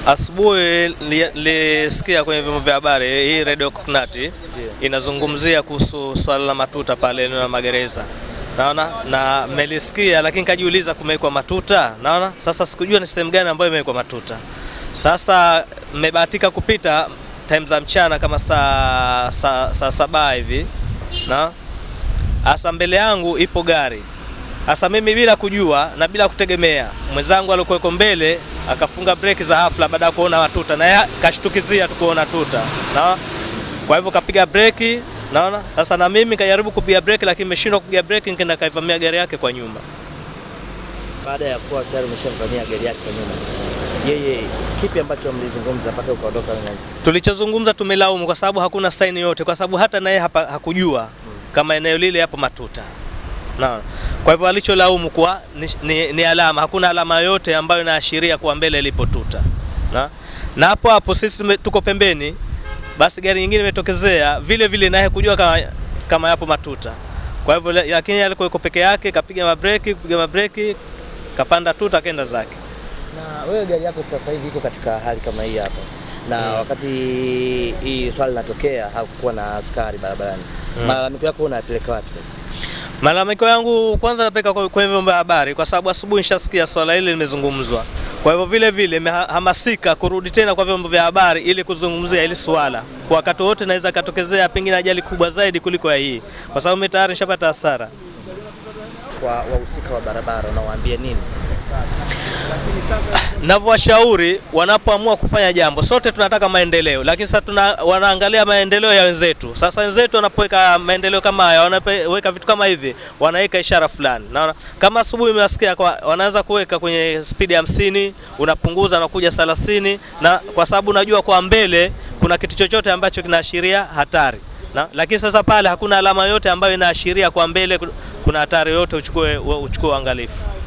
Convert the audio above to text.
Asubuhi nilisikia kwenye vyombo vya habari hii Radio Coconut inazungumzia kuhusu swala la matuta pale eneo la magereza, naona na melisikia, lakini kajiuliza kumewekwa matuta, naona sasa, sikujua ni sehemu gani ambayo imewekwa matuta. Sasa mmebahatika kupita time za mchana kama saa saa, saa saba hivi na hasa mbele yangu ipo gari hasa mimi bila kujua na bila kutegemea, mwenzangu alikuweko mbele akafunga breki za hafla baada ya kuona matuta, na yeye kashtukizia tu kuona tuta na kwa hivyo kapiga breki, naona sasa, na mimi kajaribu kupiga breki, lakini nimeshindwa kupiga breki, nikaenda kaivamia gari yake kwa nyuma. Baada ya kuwa tayari umeshamvamia gari yake kwa nyuma, yeye kipi ambacho mlizungumza mpaka ukaondoka? Tulichozungumza tumelaumu kwa sababu hakuna saini yote, kwa sababu hata naye hapa hakujua kama eneo lile yapo matuta na kwa hivyo alicholaumu kuwa ni, ni, ni alama, hakuna alama yoyote ambayo inaashiria kuwa mbele ilipo tuta na na hapo hapo sisi tume, tuko pembeni, basi gari nyingine imetokezea vile vile, naye kujua kama, kama yapo matuta. Kwa hivyo lakini alikuwa yuko peke yake, kapiga mabreki, kupiga mabreki, kapanda tuta, akaenda zake. Na wewe gari yako sasa hivi iko katika hali kama hii hapa na Mm. wakati hii swali linatokea hakukuwa na askari barabarani, Mm. malalamiko yako unayapeleka wapi sasa? Malalamiko yangu kwanza napeka kwa- kwenye vyombo vya habari, kwa sababu asubuhi nishasikia swala hili limezungumzwa. Kwa hivyo vile vile imehamasika kurudi tena kwa vyombo vya habari ili kuzungumzia hili swala, kwa wakati wote naweza katokezea pengine ajali kubwa zaidi kuliko ya hii, kwa sababu mimi tayari nishapata hasara. Kwa wahusika wa barabara unawaambia nini? Navyowashauri wanapoamua kufanya jambo, sote tunataka maendeleo, lakini sasa tuna, wanaangalia maendeleo ya wenzetu. Sasa wenzetu wanapoweka maendeleo kama haya, wanaweka vitu kama hivi, wanaweka ishara fulani. Naona kama asubuhi umewasikia kwa wanaanza kuweka kwenye spidi ya hamsini, unapunguza na kuja 30 na kwa sababu unajua kwa mbele kuna kitu chochote ambacho kinaashiria hatari na, lakini sasa pale hakuna alama yote ambayo inaashiria kwa mbele kuna hatari yote, uchukue uchukue uangalifu.